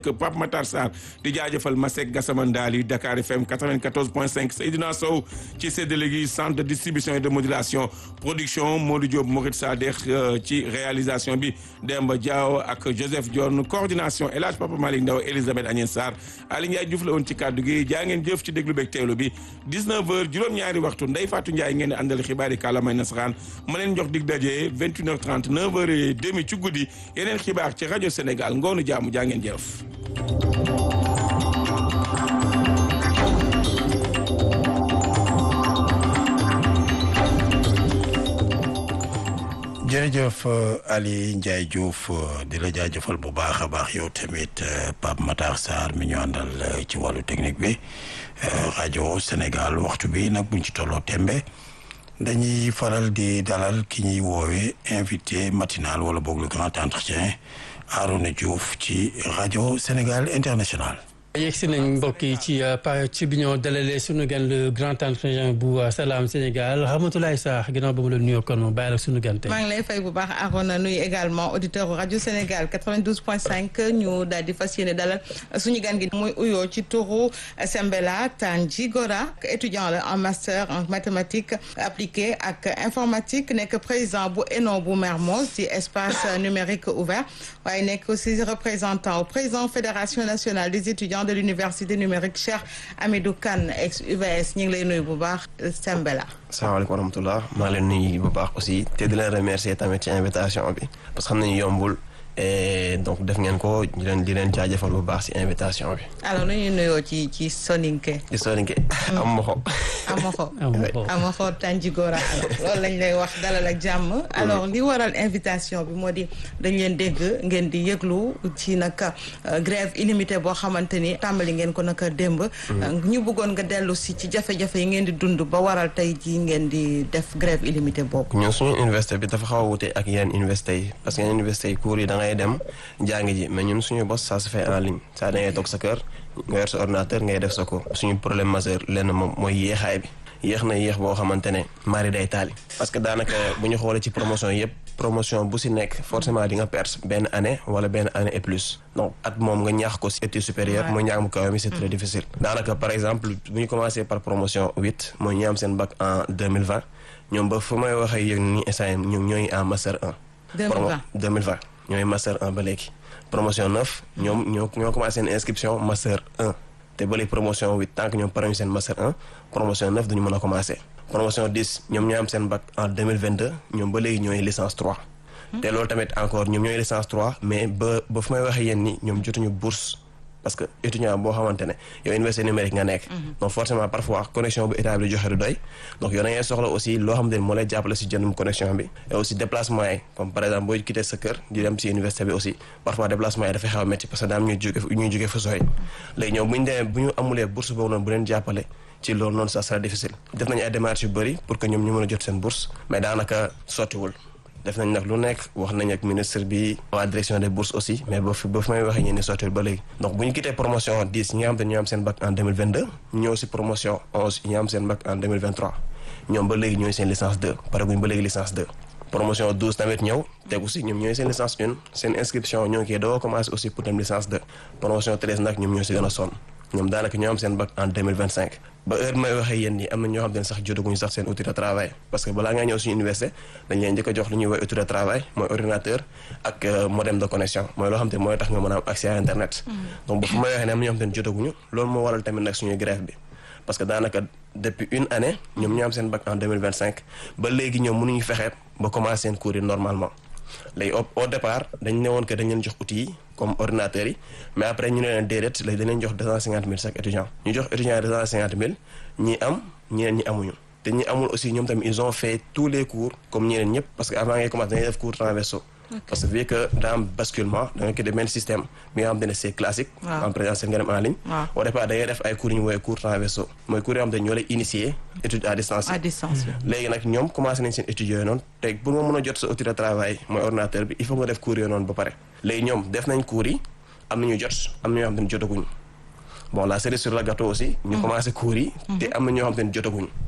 Pape Matar Sarr di jaajëfal Masek Gassama Ndali Dakar FM 94.5 Seydina Sow ci séddale gi centre de distribution et de modulation production Modou Diop Morit Sadekh ci réalisation bi Demba Diaw ak Joseph Dione coordination El Hadj Papa Malick Ndaw Elisabeth Agnès Sarr Ali Ndiaye Diouf la woon ci kàddu gi jaa ngeen jëf ci déglu beeg teewlu bi 19h juróom-ñaari waxtu Ndeye Fatou Ndiaye ngeen di àndal xibaari kàllaamay nasaraan ma leen jox dig daje 21h30 9h30 ci guddi yeneen xibaar ci rajo Sénégal ngoonu jaamu jaa ngeen jëf. jërëjëf Ali Ndiaye Diouf di la jaajëfal bu baax a baax yow tamit Pape Matar Sarr mi ñu àndal ci wàllu technique bi rajo Sénégal waxtu bi nag buñ ci tolloo tembe dañuy faral di dalal ki ñuy woowee invité matinal wala boog le grand entretien Arouna Diouf ci rajo Sénégal international. yegg si nañ mbokk yi ci ci bi ñoo dalalee suñu gan le grand entretien bu Salam Sénégal Ramatoulaye Sarr ginnaaw ba mu la nuyoo kon mu bàyyi la suñu gan tey. maa ngi lay fay bu baax Arona nuyu également auditeur rajo Sénégal 92.5 ñu daal di fas yéene dalal suñu gan gi muy uyoo ci turu Sembela Tanji Gora étudiant la en master en mathématiques appliquées ak informatique nekk président bu ENO bu Mermoz ci espace numérique ouvert waaye nekk aussi représentant au président fédération nationale des étudiants de l'université numérique Cheikh Amidou Kane ex UVS ñu ngi lay nuyu bu baax Sembela. salaamaaleykum wa rahmatulah maa leen nuyu bu baax aussi te di leen remercier tamit ci invitation bi parce que xam nañu yombul et donc def ngeen ko di leen di leen jaajëfal bu baax ci invitation bi. alors nu ñuy nuyoo ci ci soninke. ci soninke am moxo. amoxo amoxo Tanjigora loolu lañ lay wax dalal ak jàmm alors li waral invitation bi moo di dañ leen dégg ngeen di yëglu ci nag grève illimité boo xamante ni tàmbali ngeen ko naka démb ñu bëggoon nga dellu si ci jafe-jafe yi ngeen di dund ba waral tey ji ngeen di def grève illimité boobu ñun suñu université bi dafa xaw a wute ak yeneen université yi parce que yeneen université yi cours yi da ngay dem jàngi ji mais ñun suñu bos ça se fait en ligne ça da ngay toog sa kër nga yor sa ordinateur ngay def sa cours suñu problème majeur lenn moom mooy yéexaay bi yéex na yéex boo xamante ne mari day taali parce que daanaka bu ñu xoolee ci promotion yëpp promotion bu si nekk forcément di nga perte benn année wala benn année et plus donc at moom nga ñaax ko si étude supérieure mooy ñaax mu kaw mi c'est très difficile daanaka par exemple bu ñu commencé par promotion huit mooy ñi am seen bac en deux mille vingt ñoom ba fu may waxee yéeg ni instant ñoom ñooy en master 1 deux mille vingt ñooy master 1 ba léegi promotion neuf ñoom ñoo ñoo commencé seen inscription master 1 te ba léegi promotion huit tant que ñoom pare ñu seen master 1 promotion neuf duñu mën a commencé promotion dix ñoom ñoo am seen bac en deux mille vingt deux ñoom ba léegi ñooy licence 3 te loolu tamit encore ñoom ñooy licence 3 mais ba ba fu may waxee yéen ni ñoom jotuñu bourse parce que étudiant boo xamante ne yow université numérique nga nekk donc forcément parfois connexion bu état bi di joxe du doy donc yow da ngay soxla aussi loo xamante ne moo lay jàppale si jëndum connexion bi et aussi déplacement yi comme par exemple booy quitté sa kër di dem si université bi aussi parfois déplacement yi dafay xaw a métti parce que daam ñuy jóge ñuy jóge fa sori léegi ñoom bu ñu demee bu ñu amulee bourse boobu noonu bu leen jàppale ci loolu noonu ça sera difficile def nañu ay démarches yu bëri pour que ñoom ñu mën a jot seen bourse mais daanaka sottiwul def nañ nag lu nekk wax nañ ak ministre bi waa direction des bourses aussi mais ba fi ba fi may waxee ñeen ni sottiwul ba léegi donc bu ñu quitté promotion 10 ñi nga xam te ñoo am seen bac en 2022 ñëw si promotion 11 ñi am seen bac en 2023 ñoom ba léegi ñooy seen licence 2 pare guñ ba léegi licence 2 promotion 12 tamit ñëw tegu si ñoom ñooy seen licence 1 seen inscription ñoo ngi koy doo commencé aussi pour dem licence 2 promotion 13 nag ñoom ñoo si gën a sonn ñoom daanaka ñoo am seen bac en 2025 ba heure may waxee yéen ñi am na ñoo xam ne sax jotaguñu sax seen outil de travail parce que balaa ngaa ñëw suñu université dañ leen njëkk a jox lu ñuy woy outil de travail mooy ordinateur ak modem de connexion mooy loo xam te mooy tax nga mën a am accès à internet donc ba fu may waxee ne am na ñoo xam ne jotaguñu loolu moo waral tamit nag suñuy grève bi parce que daanaka depuis une année ñoom ñoo am seen bac en 2025 ba léegi ñoom mënuñu fexe ba commencer seen cours yi normalement léegi au départ dañ ne woon que dañ leen jox outils yi comme ordinateurs yi mais après ñu ne leen déedéet léegi dañ leen jox deux cent cinquante mille chaque étudiant ñu jox étudiant yi deux cent cinquante mille ñi am ñeneen ñi amuñu te ñi amul aussi ñoom tamit ils ont fait tous les cours comme ñeneen ñëpp parce que avant ngay commencer dañuy def cours transversaux parce que vu que daa am basculement da nga ko def benn système bi nga xam ne c'est classique en présentiel nga dem en ligne au départ da ngay def ay cours yu ñu woowee cours transversaux mooy cours yoo xam ne ñoo lay initier étude à distance à distance léegi nag ñoom commencé nañ seen études yooyu noonu te pour nga mën a jot sa outil de travail mooy ordinateur bi il faut nga def cours yooyu noonu ba pare léegi ñoom def nañ cours yi am nañu jot am na ñoo xam ne jotaguñu bon la cerise sur le gâteau aussi ñu commencé cours yi te am na ñoo xam ne jotaguñu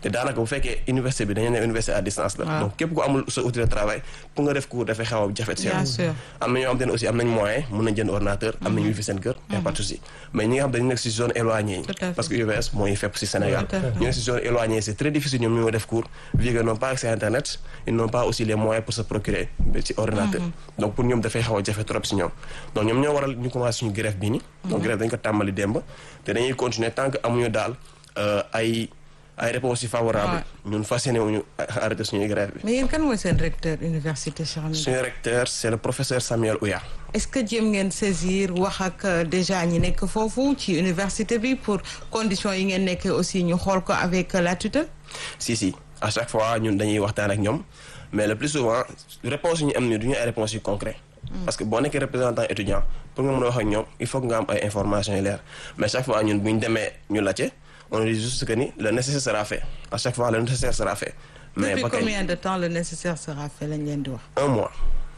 te daanaka bu fekkee université bi dañu ne université à distance la donc képp ku amul sa outil de travail pour nga def cours dafay xaw a jafe si bien sûr am na ñoo xam te ne aussi am nañ moyen mun nañ jënd ordinateur am nañ wifi seen kër y a pas de souci mais ñi nga xam dañu nekk si zone éloignée yi Tout à fait. parce que UVS mooy fépp si Sénégal Tout à fait. ñu nekk si zone éloignée c'est très difficile ñoom ñoo def cours vu que n'ont pas accès à internet ils n'ont pas aussi les moyens pour se procurer ci ordinateur donc pour ñoom dafay xaw a jafe trop si ñoom donc ñoom ñoo waral ñu commencé suñu grève bii ni donc grève dañ ko tàmbali démb te dañuy continuer tant que amuñu daal euh, ay ay réponses yu favorables ñun fas yéene wuñu arrêté suñuy grève bi mais yéen kan mooy seen recteur université Cheikh Hamidou suñu recteur c'est le professeur Samuel Ouya est-ce que jéem ngeen saisir wax ak euh, déjà ñi nekk foofu ci université bi pour conditions yi ngeen nekkee aussi ñu xool ko avec euh, la tutelle si si à chaque fois ñun dañuy waxtaan ak ñoom mais le plus souvent réponse yi ñu am ni du ñu ay réponses yu concret parce que boo nekkee représentant étudiant pour nga mën a wax ak ñoom il faut que nga am ay informations yu leer mais chaque fois ñun bu ñu demee ñu laajte on dit juste que ni le nécessaire sera fait à chaque fois le nécessaire sera fait mais depuis ba kañ combien de temps le nécessaire sera fait lañ leen di wax un mois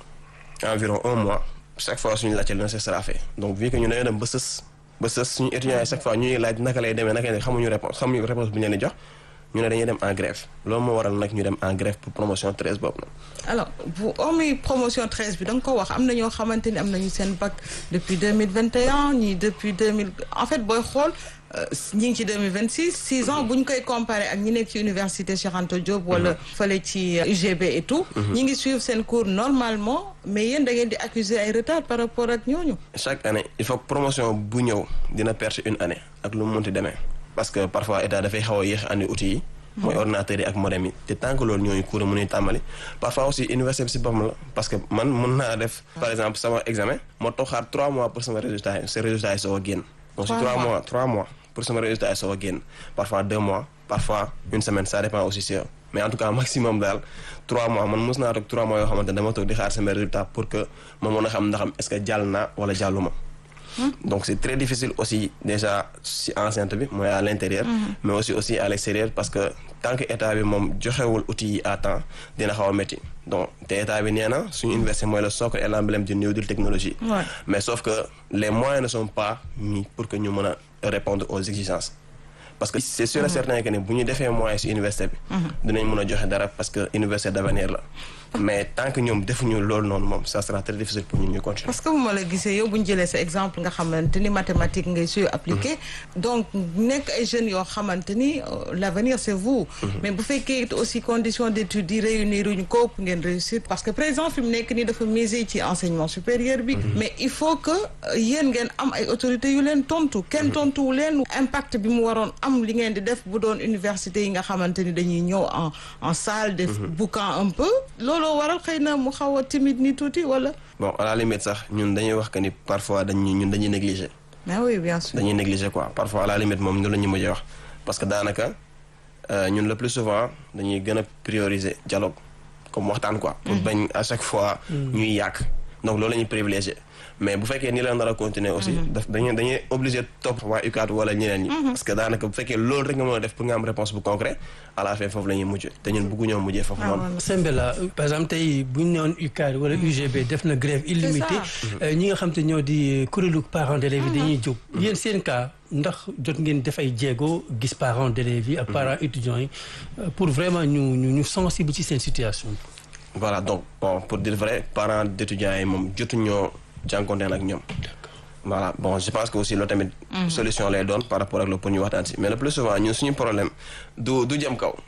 environ un mois chaque fois suñu laajte le nécessaire sera fait donc vu que ñu dañoo dem ba sës ba sës suñu étudiants yi chaque fois ñuy laaj naka lay demee naka lay xamuñu réponse xamuñu réponse bu ñu leen di jox ñu ne dañuy dem en grève loolu moo waral nag ñu dem en grève pour promotion 13 boobu nag alors bu hormis promotion 13 bi da nga ko wax am na ñoo xamante ni am nañu seen bac depuis 2021 ñii depuis 2000 en fait booy xool euh, ñi ngi ci 2026 6 ans bu ñu koy comparé ak ñi nekk ci université Cheikh Anta Diop wala fële ci euh, UGB et tout ñi ngi suivre seen cours normalement mais yéen da ngeen di accuser ay retard par rapport ak ñooñu chaque année il faut que promotion bu ñëw dina perdre une année ak lu mu munti demee parce que parfois état dafay xaw a yéex andi outils yi mooy ordinateurs yi ak modem yi te tant que loolu ñooñu cours mënuy tàmbali parfois aussi université bi si boppam la parce que man mun naa def par exemple sama examen moo toog xaar 3 mois pour sama résultat yi sa résultat yi soo a génn donc si Trois 3 mois. mois 3 mois pour sama résultat yi soo a génn parfois 2 mois parfois une semaine ça dépend aussi si yow mais en tout cas maximum daal 3 mois man mos naa toog 3 mois yoo xamante ne dama toog di xaar sama résultat pour que ma mën a xam ndaxam est-ce que jàll naa wala jàlluma donc c'est très difficile aussi déjà si enceinte bi mooy à l'intérieur mais aussi aussi à l'extérieur parce que tant que état bi moom joxewul outils yi à temps dina xaw a métti donc te état bi nee na suñu université mooy le socle et l'emblème du New Deal technologie Ouais. mais sauf que les moyens ne sont pas mis pour que ñu mën a répondre aux exigences parce que c'est sûr et certain que ni bu ñu defee moyens si université bi dinañ mën a joxe dara parce que université d'avenir la mais tant que ñoom defuñu loolu noonu moom ça sera très difficile pour ñun ñu continuer parce que bu ma la gisee yow bu ñu jëlee sa exemple nga xamante ni mathématique ngay suy appliqué donc nekk ay jeunes yoo xamante ni euh, l'avenir c'est vous mais bu fekkee it aussi conditions d'études yi réunir uñu ko pour ngeen réussir parce que président fi mu nekk nii dafa miser ci enseignement supérieur bi mais il faut que euh, yéen ngeen am ay autorités yu leen tontu kenn tontuwu leen impact bi mu waroon am li ngeen di def bu doon université yi nga xamante ni dañuy ñëw en en salle def boucan un peu looloo waral xëy na mu xaw a timide ni tuuti wala bon à la limite sax ñun dañuy wax que ni parfois dañuy ñun dañuy négliger mais oui bien sûr dañuy négliger quoi parfois à la limite moom ñu la ñu mujjee wax parce que daanaka euh, ñun le plus souvent dañuy gën a prioriser dialogue comme waxtaan quoi. pour bañ à chaque fois. ñuy yàq donc loolu la ñuy privilégier mais bu fekkee ni la nar a continuer aussi. daf dañuy dañuy obligé topp waa UCAD wala ñeneen ñi. parce que daanaka bu fekkee loolu rek nga mën a def pour nga am réponse bu concret à la fin foofu la ñuy mujj te ñun bëgguñoo mujjee foofu noonu. Sembela par exemple tey bu ñu newoon UCAD wala UGB def na grève illimitée ñi nga xam te ñoo di kuréelu parents d'élèves yi dañuy jóg yéen seen cas ndax jot ngeen def ay jéego gis parents d'élèves yi ak parents étudiants yi pour vraiment ñu ñu ñu sensible ci seen situation voilà donc bon pour dire vrai parents d'étudiants yi moom jotuñoo jànkonteel ak ñoom voilà bon je pense que aussi loolu tamit solution lay doon par rapport ak loolu pour ñu waxtaan si mais le plus souvent ñun suñu problème du du jëm kaw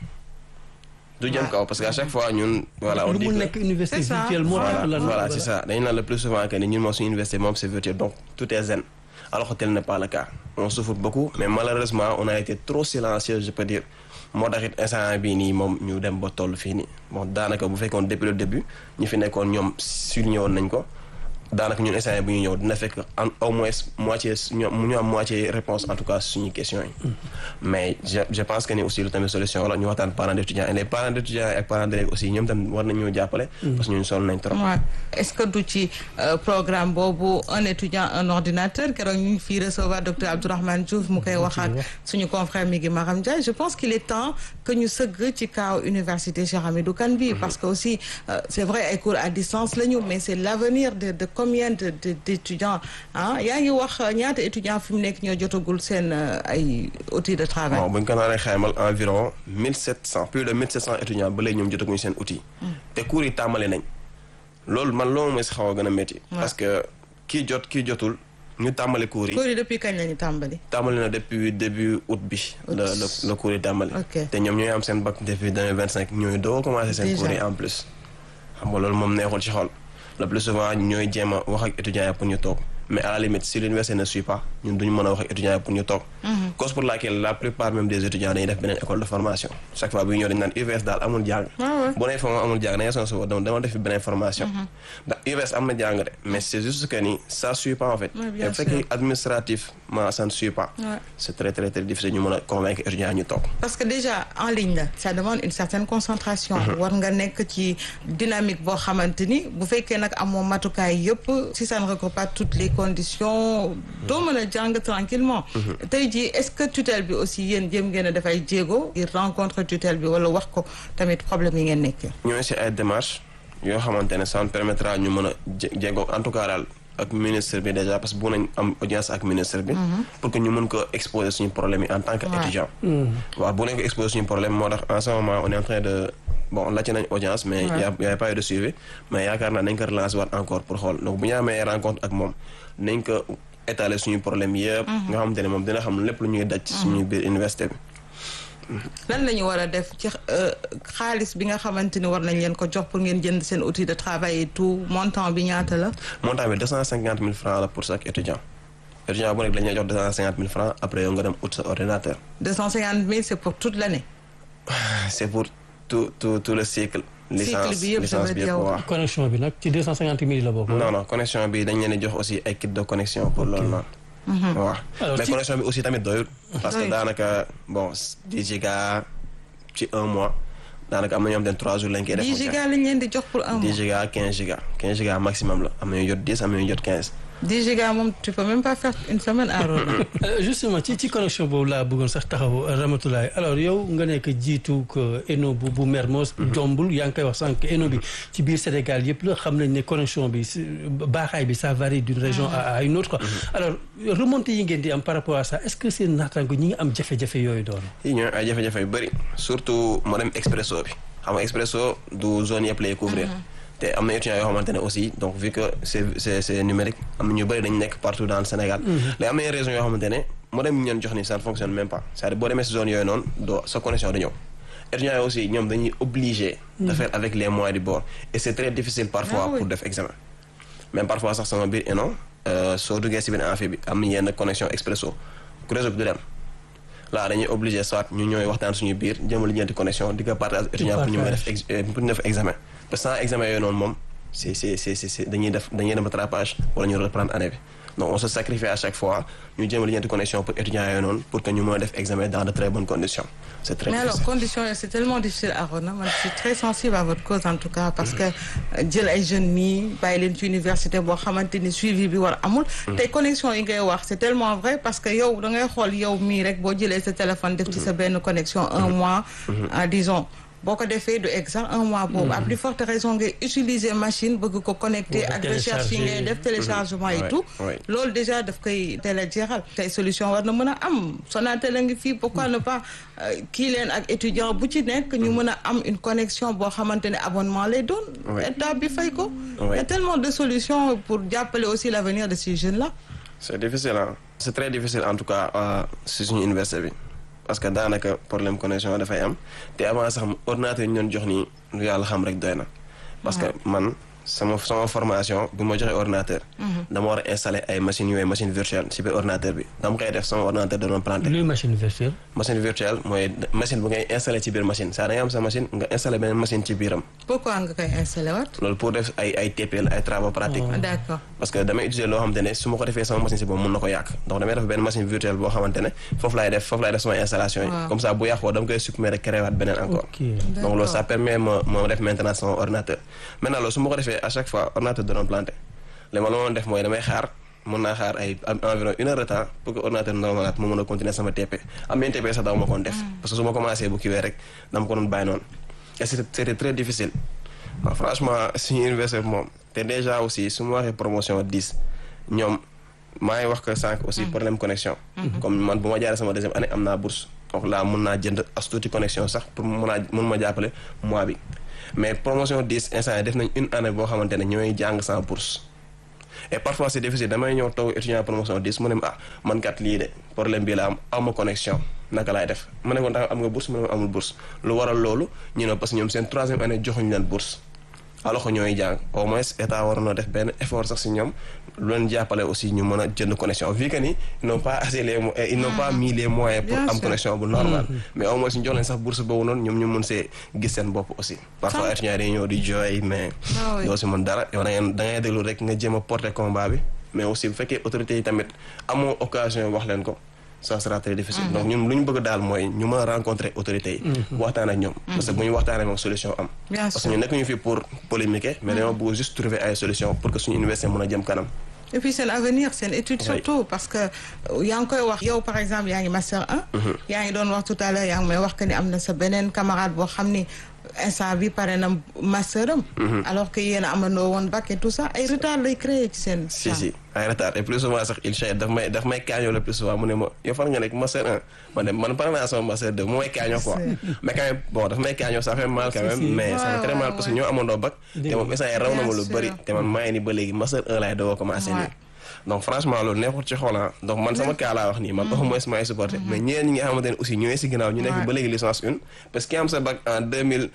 du jëm kaw parce que à chaque fois ñun voilà on lu dit mu que nekk université C'est ça. virtuelle moo tax voilà la voilà c'est ça dañu naan le plus souvent que ni ñun moom suñu université moom c'est virtuel donc tout est zen alors que tel n'est pas le cas on souffre beaucoup mais malheureusement on a été trop silencieux je peux dire moo tax it instant bii nii moom ñu dem ba toll fii nii bon daanaka bu fekkoon depuis le début ñi fi nekkoon ñoom souligné woon nañ ko daanaka ñun instant bu ñu ñëw dina fekk en au moins moitié ñoom ñu am moitié réponse en tout cas suñu questions yi mais je je pense que ni aussi lu tamit solution la ñu waxtaan parents d'étudiants et les parents d'étudiants ak parents d'élèves aussi ñoom tam war nañu jàppale parce que ñun sonn nañ trop Ouais. est-ce que du ci euh, programme boobu un étudiant un ordinateur keroog ñu ngi fii recevoir docteur Abdourahmane Diouf mu koy wax ak suñu confrère mi ngi Maram Ndiaye je pense qu'il est temps que ñu sëgg ci kaw université Cheikh Hamidou Kane bi parce que aussi euh, c'est vrai ay cours à distance la ñu mais c'est l'avenir de de combien de de d'étudiants ah yaa ngi wax ñaata étudiants fi mu nekk ñoo jotagul seen ay outils de travail. bon bu ñu ko naanee xaymal environ mille sept cent plus de mille sept cent étudiants ba léegi ñoom jotaguñu seen outil. te cours yi tàmbali nañ. loolu man loolu mooy si xaw a gën a métti. parce que kii jot kii jotul ñu tàmbali cours yi. cours yi depuis kañ la ñu tàmbali. tàmbali na depuis début août bi. la la la cours yi tàmbali. te ñoom ñooy am seen bac depuis deux mille vingt cinq ñooy doo a commencé seen cours yi en plus. xam nga loolu moom neexul ci xol le plus souvent ñooy jéem a wax ak étudiants yi pour ñu toog mais à la limite si l'université ne suit pas ñun duñu mën a wax ak étudiants yi pour ñu toog. cause pour laquelle la plupart même des étudiants dañuy def beneen école de formation chaque fois bu ñu ñëw dañu naan UVS daal amul jàng. bu nee foofu amul jàng da ngay sonn si dama dama def beneen formation. ndax UVS am na jàng de mais c' est juste que ni ça suit pas en fait. bien bu fekkee administrativement ça ne suit pas. c' est très très très difficile ñu mën a convaincre étudiants yi ñu toog. parce que déjà en ligne la ça demande une certaine concentration. war nga nekk ci dynamique boo xamante ni bu fekkee nag amoo matukaay yëpp si ça ne regroupe pas toutes les conditions doo mën a jàng tranquillement tey jii est-ce que tutelle bi aussi yéen jéem ngeen a dafay jéego ngir rencontre tutelle bi wala wax ko tamit problème yi ngeen nekkee ñooy si ay démarches yoo xamante ne ça nous permettra ñu mën a jéego en tout cas daal ak ministre bi déjà parce que bu nañ am audience ak ministre bi pour que ñu mën ko exposer suñu problème yi en tant que étudiant waaw bu nañ ko exposer suñu problème moo tax en ce moment on est en train de bon laajte nañ audience mais y a y a pas eu de suivi mais yaakaar naa nañ ko relancer waat encore pour xool donc bu ñu amee rencontre ak moom nañ ko étaler suñu problème yëpp nga xamante ne moom dina xam lépp lu ñuy daj suñu biir université bi lan la ñu war a def ci xaalis bi nga xamante ni war nañ leen ko jox pour ngeen jënd seen outil de travail et tout montant bi ñaata la montant bi deux cent cinquante mille francs la pour chaque étudiant étudiant bu nekk dañ lay jox deux cent cinquante mille francs après yow nga dem ut sa ordinateur deux cent cinquante mille c'est pour toute l'année c'est pour tout tout tout le cycle licence bi yëpp licence bi yëpp waaw connexion bi nag ci deux cent cinquante mille la bokk. non non connexion bi dañ leen di jox aussi ay kit de connexion pour loolu noonu waaw mais connexion bi aussi tamit doyul parce que daanaka bon dix giga ci un mois daanaka am na ñoo xam ne trois jours lañ koy def dix giga lañ leen di jox pour un mois dix giga quinze giga quinze giga maximum la am na ñu jot dix am na ñu jot quinze 10 gigas moom tu peux même pas faire une semaine à Rona. justement ci ci connexion boobu laa bëggoon sax taxaw Ramatoulaye alors yow nga nekk jiitu ENO bu bu Mermoz. jombul yaa ngi koy wax sànq ENO bi ci biir Sénégal yëpp la xam nañ ne connexion bi baaxaay bi ça varie d'une région à une autre quoi. alors remontée yi ngeen di am par rapport à ça est-ce que seen naataango ñi ngi am jafe-jafe yooyu doon. yi ñooy ay jafe-jafe yu bëri surtout moo dem Expresso bi xam nga Expresso du zone yëpp lay couvrir. te am na étudiants yoo xamante ne aussi donc vu que c'est c'est c'est numérique am na ñu bëri dañu nekk partout dans le Sénégal léegi am na yenn régions yoo xamante ne modem yi ñu leen jox ni ça ne fonctionne même pas c'est-à-dire boo demee si zone yooyu noonu doo sa connexion du ñëw étudiants yi aussi ñoom dañuy obligé de faire avec les moyens du bord et c'est très difficile parfois pour def examen même parfois sax sama biir ENO soo duggee si biir amphi bi am na yenn connexion expresso réseau bi du dem là dañuy obligé soit ñu ñooy waxtaan suñu biir jëmal li ñeenti connexion di ko partage étudiant pour ñu mën a def pour ñu def examen parce que sans examen yooyu noonu moom c'est c'est c'est c'est dañuy def dañuy dem rattrapage wala ñu reprendre année bi donc on se sacrifie à chaque fois ñu jéem a li ñeenti connexion pour étudiants yooyu noonu pour que ñu mën a def examen dans de très bonnes conditions c'est très mais difficile. alors conditions yi c'est tellement difficile à Rona man je suis très sensible à votre cause en tout cas parce que jël ay jeunes nii bàyyi leen ci université boo xamante ni suivi bi war amul tey connexion yi ngay wax c'est tellement vrai parce que yow da ngay xool yow mii rek boo jëlee sa téléphone def ci sa benn connexion un mois ah disons boo ko defee du exact un mois boobu à plus forte raison ngay utiliser machine bëgg ko connecter ak recherche yi ngay def téléchargement et tout loolu déjà daf koy teel a jeexal tey solution war na mën a am Sonatel a ngi fii pourquoi ne pas kii leen ak étudiant bu ci nekk ñu mën a am une connexion boo xamante ne abonnement lay doon état bi fay ko y a tellement de solutions pour jàppale aussi l'avenir de ces jeunes là c'est difficile ah c'est très difficile en tout cas si suñu université bi parce que daanaka problème connexion dafay am te avant sax ordinateur yi ñu doon jox nii lu yàlla xam rek doy na parce que man sama sama formation bu ma joxee ordinateur dama war a installer ay machines yooyu machine virtuelle ci biir ordinateur bi dama koy def sama ordinateur da doon planté luy machine virtuelle. machine virtuelle mooy machine bu ngay installé ci biir machine saa da ngay am sa machine nga installé beneen machine ci biiram pourquoi nga koy installer waat loolu pour def ay ay TP la ay travaux pratiques d'accord parce que damay utiliser loo xamante ne su ma ko defee sama machine si boobu mun na ko yàq donc damay def benn machine virtuelle boo xamante ne foofu laay def foofu laay def sama installation yi comme ça bu yàqoo dama koy supprimer rek créer waat beneen encore donc loolu ça permet ma ma def maintenance sama ordinateur maintenant loolu su ma ko defee à chaque fois ordinateur da doon planté léegi ma la ma def mooy damay xaar mën naa xaar ay environ une heure de temps pour que ordinateur normalaat ma mën a continuer sama TP am na TP sax daaw ma koon def parce que su ma commencé bu kiwee rek dama ko doon bàyyi noonu et c'était très difficile waaw franchement suñu université bi moom te déjà aussi su ma waxee promotion 10 ñoom maa ngi wax que sànq aussi problème connexion comme man bu ma jaaree sama deuxième année am naa bourse donc là mun naa jënd as tuuti connexion sax pour mun naa mun ma jàppale mois bi mais promotion 10 instant yi def nañ une année boo xamante ne ñooy jàng sans bourse et parfois c'est difficile damay ñëw toog étudiant promotion 10 mu ne ma ah man kat lii de problème bii la am awma connexion naka laay def ma ne ko ndax am nga bourse mu ne ma amul bourse lu waral loolu ñu ne parce que ñoom seen troisième année joxuñu leen bourse alors que ñooy jàng au moins état waroon na def benn effort sax si ñoom lu leen jàppale aussi ñu mën a jënd connexion vu que ni ils n'ont pas assez les mo- ils n'ont pas mis les moyens pour Bien am sûr. connexion bu normal mais au moins ñu jox leen sax bourse boobu noonu ñoom ñu mun see gis seen bopp aussi parfois Ça- étudiants yi dañuy ñëw di jooy mais Ah oui. doo si mën dara yow da ngay da ngay déglu rek nga jéem a porter combat bi mais aussi bu fekkee autorités yi tamit amoo occasion wax leen ko ça sera très difficile donc ñun lu ñu bëgg daal mooy ñu mën a rencontrer autorités yi waxtaan ak ñoom parce que bu ñu waxtaanee moom solution am Bien parce que sûr. ñu nekk ñu fi pour polémiquer mais dañoo bëgg juste trouver ay solution pour que suñu université mën a jëm kanam et puis seen avenir seen étude Oui. surtout parce que euh, yaa ngi koy wax yow par exemple yaa ngi master 1 yaa ngi doon wax tout à l'heure yaa ngi may wax que ni am na sa beneen camarade boo xam ni instant bi pare na master am alors que yéen a amandoo woon bac et tout ça ay retard lay créer ci seen si champ. si ay retard et plus souvent sax il chait daf may daf may kaañoo le plus souvent mu ne ma yow fan nga nekk master 1 ma ne man pare naa sama master 2 mu may kaañoo quoi mais quand même bon daf may kaañoo ça fait mal quand même si. mais ça Ouais, fait très ouais, mal parce que ouais. ñoo amandoo bac te moom instant yi raw na ma lu Bien bëri sûr. te man maa ngi ni ba léegi master 1 laay doog a commencé Ouais. nii donc franchement loolu neexul ci xoola donc man sama cas laa wax nii man au moins maay supporté mais ñeneen ñi nga xamante ne aussi ñooy si ginnaaw ñu nekk Ouais. ba léegi licence 1 parce que ki am sa bac en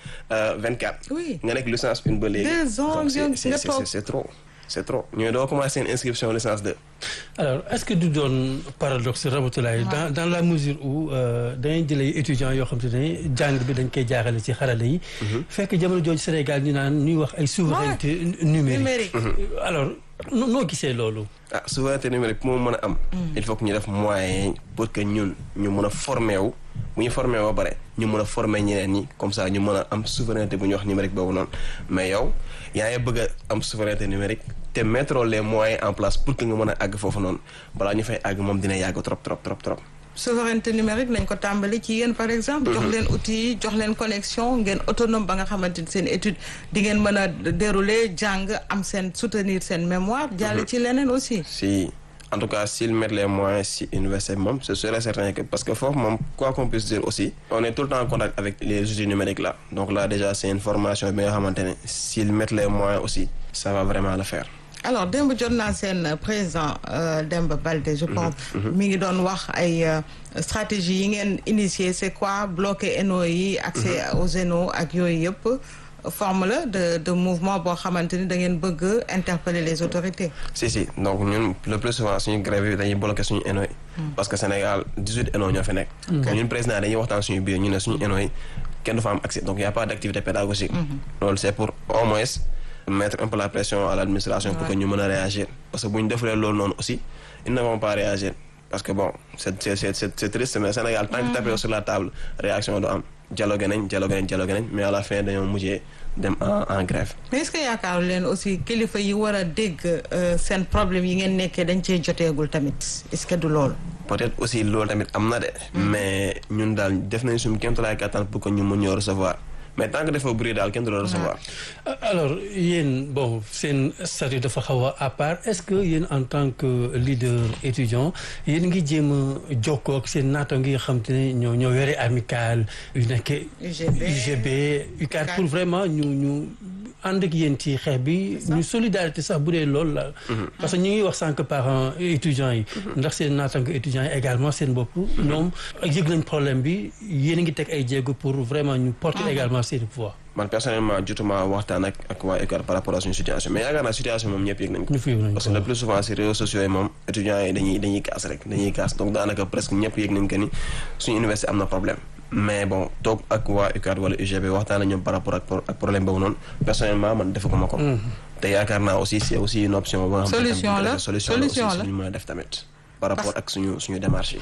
2024 Oui. nga nekk licence 1 ba léegi Deux ans donc c'est- nga- c'est nga c'est- toog. c'est trop c'est trop ñooy doo commencé seen inscription licence 2 alors est-ce que du doon paradoxe Ramatoulaye dans dans la mesure où dañuy jëlee étudiants yoo xam te ne jàng bi dañ koy jaarale ci xarala yi fekk jamono jooju Sénégal ñu naan ñuy wax ay souveraineté numérique numérique alors noo noo gisee loolu ah souveraineté numérique pour mu mën a am il faut que ñu def moyen pour que ñun ñu mën a formé wu bu ñu formé ba pare ñu mën a formé ñeneen ñi comme ça ñu mën a am souveraineté bu ñuy wax numérique boobu noonu mais yow yaa ngi bëgg a am souveraineté numérique te mettre les moyens en place pour que nga mën a àgg foofu noonu balaa ñu fay àgg moom dina yàgg trop trop trop trop souveraineté numérique lañ ko tàmbali ci yéen par exemple jox leen outils yi jox leen connexion ngeen autonome ba nga xamante ni seen étude di ngeen mën a dérouler jàng am seen soutenir seen mémoire jàll ci leneen aussi si en tout cas s'ils mettent les moyens si université bi moom ce serait certain que parce que foofu moom quoi qu'on puisse dire aussi on est tout le temps en contact avec les outils numériques là donc là déjà c'est une formation bi nga xamante ne s'ils mettent les moyens aussi ça va vraiment le faire alors démb jot naa seen président euh, Demba Balde je pense mi ngi doon wax ay euh, stratégie yi ngeen initié c'est quoi bloquer ENO yi accès aux ENO ak yooyu yëpp forme la de de mouvement boo xamante ni da ngeen bëgg interpeller les autorités si si donc ñun le plus souvent suñu grève yi dañuy bloquer suñu ENO yi parce que Sénégal 18 ENO ñoo fi nekk donc ñun président dañuy waxtaan suñu biir ñu ne suñu ENO yi kenn du fa am accès donc y a pas d'activité pédagogique loolu c'est pour au moins mettre un peu la pression à l'administration pour que ñu mën a réagir parce que bu ñu defulee loolu noonu aussi ils ne vont pas réagir parce que bon c'est c'est c'est c'est c'est triste mais Sénégal tant que tapé sur la table réaction du am dialogue nañ dialogue nañ dialogue nañ mais à la fin dañoo mujjee dem en en grève mais est-ce que yaakaaru leen aussi kilifa yi war a dégg euh, seen problème yi ngeen nekkee dañ cee joteegul tamit est-ce que du loolu peut-être aussi loolu tamit am na de mais ñun daal def nañ suñu kéemtalaay kattan pour que ñu mën ñoo recevoir mais tant que dafa bëri daal kenn du la recevoir alors yéen bon seen statut dafa xaw a à part est-ce que yéen en tant que leader étudiant yéen ngi jéem a jokkoo ak seen naata ngi xam te ne ñoo ñoo yore amical yu nekk UGB UGB UCAD pour vraiment ñu ñu ànd ak yéen ci xeex bi ñu solidarité sax bu dee loolu la parce que ñu ngi wax sànq parents étudiants yi ndax seen naataango étudiants yi également seen bopp ñoom yëg nañ problème bi yéen a ngi teg ay jéego pour vraiment ñu porter également seen voix man personnellement jotuma waxtaan ak ak waa UCAD par rapport à suñu situation mais yaakaar naa situation moom ñëpp yëg nañ ko ñu fi yëg nañ parce que le plus souvent si réseaux sociaux yi moom étudiants yi dañuy dañuy kaas rek dañuy kaas donc daanaka presque ñëpp yëg nañ que ni suñu université am na problème mais bon toog ak waa UCAD wala UGB waxtaan ak ñoom par rapport ak ak problème boobu noonu personnellement man defaguma ko te yaakaar naa aussi c'est aussi une option ba nga xam ne Solution tamit la, solution la aussi solution la. suñu mën a def tamit par rapport ak suñu suñu démarche yi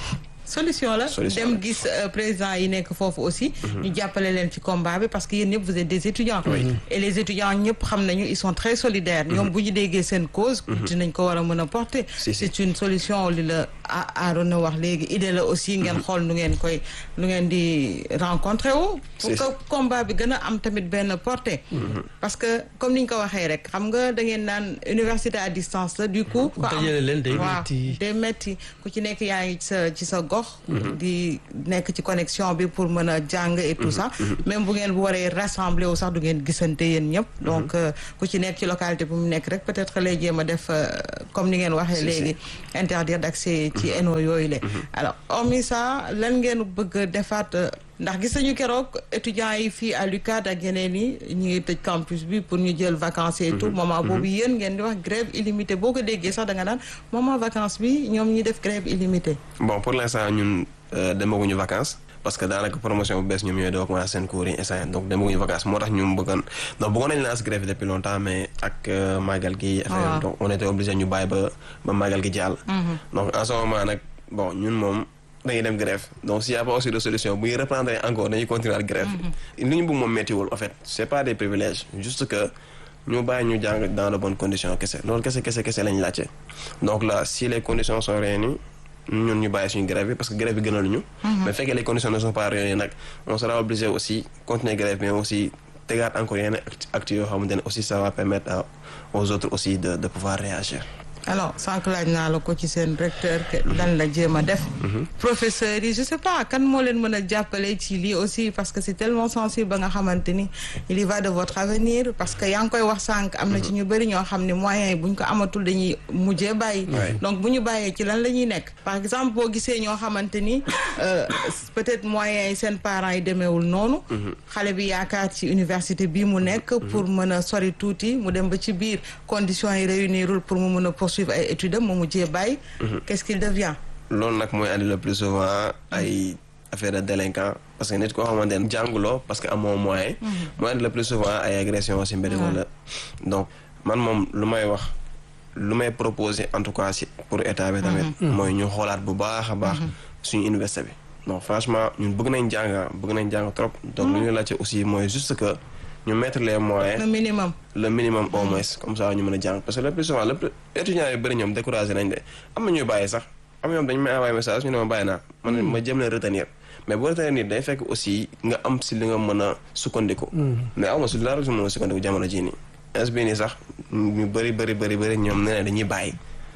solution la Solution dem la. gis euh, président yi nekk foofu aussi ñu jàppale leen ci combat bi parce que yéen ñëpp vous êtes des étudiants et les étudiants ñëpp xam nañu ils sont très solidaires ñoom bu ñu déggee seen cause dinañ ko war a mën a porter Si, si. c'est une solution li la a Arona wax léegi idée la aussi ngeen xool nu ngeen koy nu ngeen di rencontrer wu pour Si, que combat bi gën a am tamit benn portée parce que comme ni ñu ko waxee rek xam nga da ngeen naan université à distance la du coup ko am- dajale leen day waaw metti. day metti ku ci nekk yaa ngi ci sa ci sa gox di nekk ci connexion bi pour mën a jàng et tout ça même bu ngeen bu waree rassembler wu sax du ngeen gisante yéen ñëpp donc euh, ku ci nekk ci localité bu mu nekk rek peut-être que lay jéem a def euh, comme ni ngeen waxee Si, léegi interdire d'accès ci ENO yooyu la alors hormis ça lan ngeen bëgg a defaat euh, ndax gis nañu keroog étudiants yi fii à l'UCAD ak yeneen yi ñu ngi tëj campus bi pour ñu jël vacances et tout moment boobu yéen ngeen di wax grève illimitée boo ko déggee sax da nga naan moment vacances bi ñoom ñi def grève illimitée bon pour l'instant ñun euh, demaguñu vacances parce que daanaka promotion bu bees ñoom ñooy doo commencé seen cours yi instant donc demaguñu vacances moo tax ñu bëggoon donc bëggoon nañ lance grève depuis longtemps mais ak euh, màggal gi affaire Ah. donc on était obligé ñu bàyyi ba ba màggal gi jàll donc en ce moment nag bon ñun moom dañuy dem grève donc s'il y a pas aussi de solution bu ñu reprendre encore dañuy continuer ak grève li ñu bëgg moom méttiwul en fait c'est pas des privilèges juste que ñu bàyyi ñu jàng dans de bonnes conditions kese loolu kese kese kese lañ laajte donc là si les conditions sont réunies ñun ñu bàyyi suñu grève bi parce que grève bi gënaluñu mais fekkee les conditions ne sont pas réunies nag on sera obligé aussi continuer grève mais aussi tegaat encore yenn act- actes yoo xamante ne aussi ça va permettre à- aux autres aussi de de pouvoir réagir alors sànq laaj naa la ko ci seen recteur que lan la jéem a def professeurs yi je sais pas kan moo leen mën a jàppale ci lii aussi parce que c'est tellement sensible ba nga xamante ni il y va de votre avenir parce que yaa ngi koy wax sànq am na ci ñu bëri ñoo xam ne moyens yi bu ñu ko amatul dañuy mujjee bàyyi Ouais. donc bu ñu bàyyee ci lan la ñuy nekk par exemple boo gisee ñoo xamante ni euh, peut-être moyens yi seen parents yi demeewul noonu xale bi yaakaar ci université bii mu nekk pour mën a sori tuuti mu dem ba ci biir conditions yi réunirul pour mu mën a poursuivre ay études am mu mujjee bàyyi qu'est-ce qu'il devient loolu nag mooy andi le plus souvent ay affaire de délinquant parce que nit koo xamante ne jànguloo parce que amoo moyen mooy andi le plus souvent ay agression si mbedd wala donc man moom lu may wax lu may proposer en tout cas si pour état bi tamit mooy ñu xoolaat bu baax a baax suñu université bi donc franchement ñun bëgg nañ jàng bëgg nañ jàng trop donc lu ñu laajte aussi mooy juste que ñu mettre les moyens le minimum le minimum au moins comme ça ñu mën a jàng parce que le plus souvent le plus étudiants yu bëri ñoom découragé nañ de am na ñuy bàyyi sax am na ñoom dañu may envoyé message ñu ne ma bàyyi naa man ma jëm leen retenir mais boo retenir nit day fekk aussi nga am si li nga mën a sukkandiku mais aw ma si dara su mën a sukkandiku jamono jii nii ins bii nii sax ñu bëri bëri bëri bëri ñoom nee na dañuy bàyyi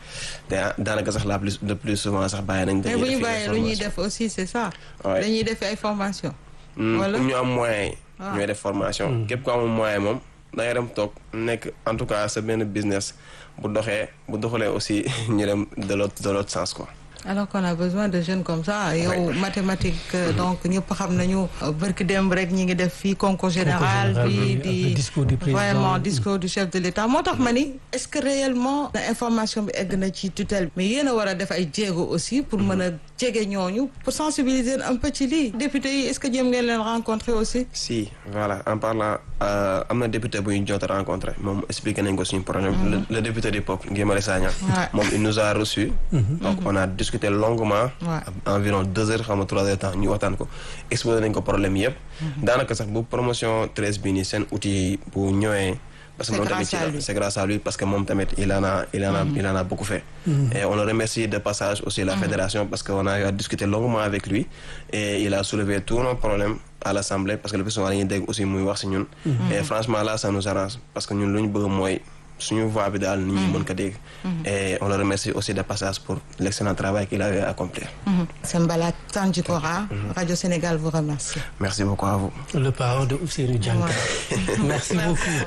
te daanaka sax la plus le plus souvent sax bàyyi nañ mais bu ñu def bàyyee lu ñuy def aussi c'est ça Ouais. dañuy def ay formation Mm, Wala? pour ñu am moyen yi Ah. ñooy def formation képp ko amul moyen moom da ngay dem toog nekk en tout cas sa benn business bu doxee bu doxalee aussi ñu dem de l'autre de l'autre sens quoi alors qu'on a besoin de jeunes comme ça yow mathématique euh, donc ñëpp xam nañu euh, bërki démb rek ñi ngi def fii concours général général bi bi, di avec discours du président. vraiment discours du chef de l'État moo tax ma ni est-ce que réellement na information bi egg na ci tutelle mais yéen a war a def ay jéego aussi pour mën a jege ñooñu pour sensibiliser un peu ci lii député yi est-ce que jéem ngeen leen rencontrer aussi si voilà en parlant euh, am na député bu ñu jot a rencontré moom expliqué nañ ko suñu problème le, le député du peuple Guy Marius Sagna Ouais. moom il nous a reçu donc on a discuté longuement Ouais. environ deux heures xam nga trois heures de temps ñu waxtaan ko exposé nañ ko problème yëpp daanaka sax bu promotion treize bi nii seen outil bu ñëwee parce que C'est moom tamit grâce ci à la lui. c'est grâce à lui parce que moom tamit il en a il en a il en a beaucoup fait et on le remercie de passage aussi la fédération parce que on a eu à discuter longuement avec lui et il a soulevé tous nos problèmes à l'assemblée parce que le plus souvent dañuy dégg aussi muy wax si ñun et franchement là ça nous arrange parce que ñun lu ñu bëgg mooy suñu voix bi daal nit ñi mën ko dégg et on le remercie aussi de passage pour l'excellent travail qu'il avait accompli Sembala Tandjikora Radio Sénégal vous remercie merci beaucoup à vous le parent de Ousseynou Diankara merci beaucoup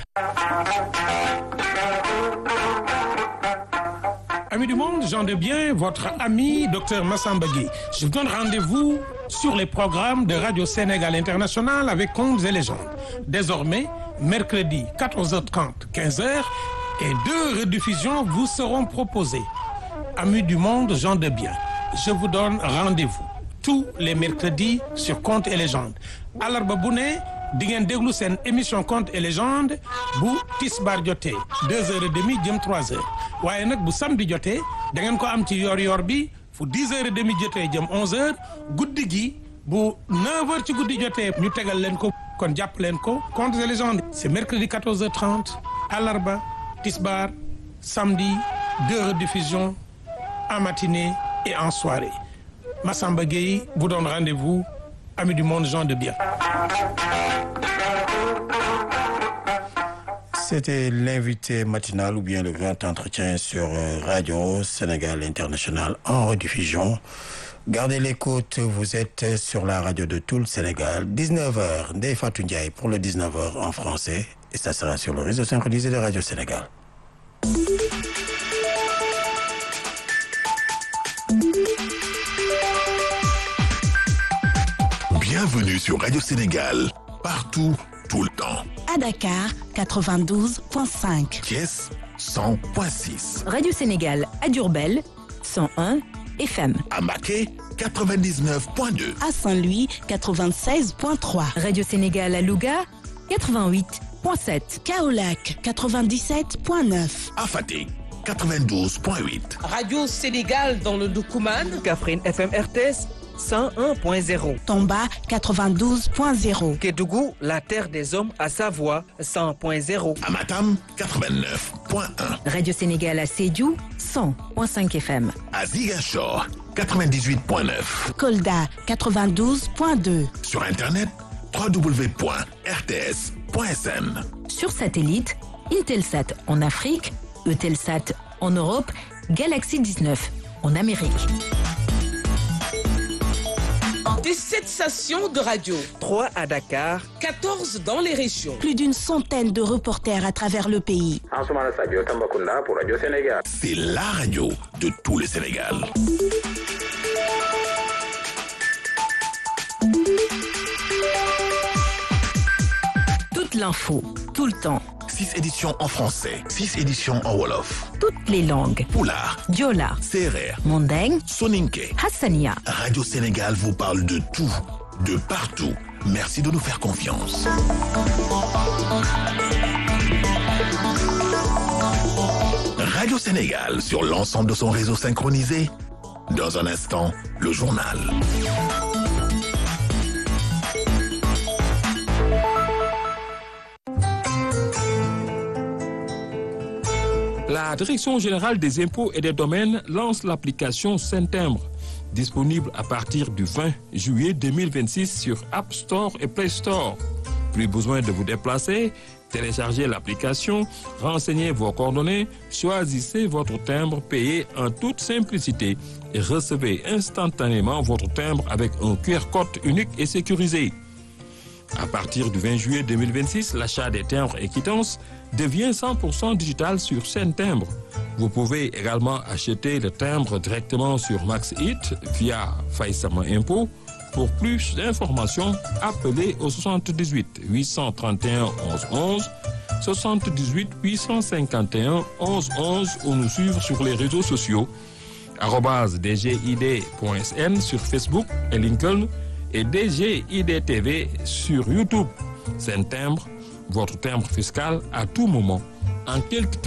Amis du monde, j'en de bien, votre ami Dr Massamba Gueye. Je vous donne rendez-vous sur les programmes de Radio Sénégal International avec Contes et légendes. Désormais, mercredi 14h30, 15h et deux rediffusions vous seront proposées. Amis du monde, gens de bien, je vous donne rendez-vous tous les mercredis sur Contes et légendes. Alarba bu ne di ngeen déglu seen émission Contes et légendes bu tisbaar jotee deux heures et demie jëm trois heures waaye nag bu samedi jotee da ngeen ko am ci yor-yor bi fu 10 heures et demi jotee jëm 11 heures guddi gi bu 9 heures ci guddi jotee ñu tegal leen ko kon jàpp leen ko contes et légendes c'est mercredi 14h30 àllarba tisbaar samedi deux rediffusions en matinée et en soirée Massamba Gueye vous donne rendez-vous amis du monde gens de bien C'était l'invité matinal ou bien le grand entretien sur euh, Radio Sénégal International en rediffusion. Gardez l'écoute, vous êtes sur la radio de tout le Sénégal. 19h, Ndeye Fatou Ndiaye pour le 19h en français. Et ça sera sur le réseau synchronisé de Radio Sénégal. Bienvenue sur Radio Sénégal, partout, tout le temps. À Dakar, 92.5. Thiès, 100.6. Radio Sénégal à Diourbel, 101 FM. À Maquet, 99.2. À Saint-Louis, 96.3. Radio Sénégal à Louga, 88.7. Kaolac, 97.9. À Fatick, 92.8. Radio Sénégal dans le Doukouman. Kaffrine FM RTS 101.0. Tomba, 92.0. Kédougou, la terre des hommes à Savoie 100.0. À Matam, 89.1. Radio Sénégal à Sédhiou, 100.5 FM. À Ziguinchor, 98.9. Kolda, 92.2. Sur Internet, www.rts.sn. Sur satellite, Intelsat en Afrique, Eutelsat en Europe, Galaxy 19 en Amérique. 17 stations de radio. 3 à Dakar. 14 dans les régions. Plus d'une centaine de reporters à travers le pays. C'est la radio de tout le Sénégal. Toute l'info, tout le temps. 6 éditions en français, 6 éditions en Wolof. Toutes les langues. Poulard, Diola, Serer, Mandeng, Soninke. Hassania. Radio Sénégal vous parle de tout, de partout. Merci de nous faire confiance. Radio Sénégal sur l'ensemble de son réseau synchronisé. Dans un instant, le journal. La Direction générale des impôts et des domaines lance l'application Saint-Timbre, disponible à partir du 20 juillet 2026 sur App Store et Play Store. Plus besoin de vous déplacer, téléchargez l'application, renseignez vos coordonnées, choisissez votre timbre payé en toute simplicité et recevez instantanément votre timbre avec un QR code unique et sécurisé. À partir du 20 juillet 2026, l'achat des timbres et quittances devient 100% digital sur Saint Timbre. Vous pouvez également acheter le timbre directement sur MaxHit via Faïsama Impôt. Pour plus d'informations, appelez au 78 831 11 11, 78 851 11 11 ou nous suivre sur les réseaux sociaux dgid.sn sur Facebook et LinkedIn et DGIDTV sur YouTube. C'est un timbre, votre timbre fiscal à tout moment, en quelques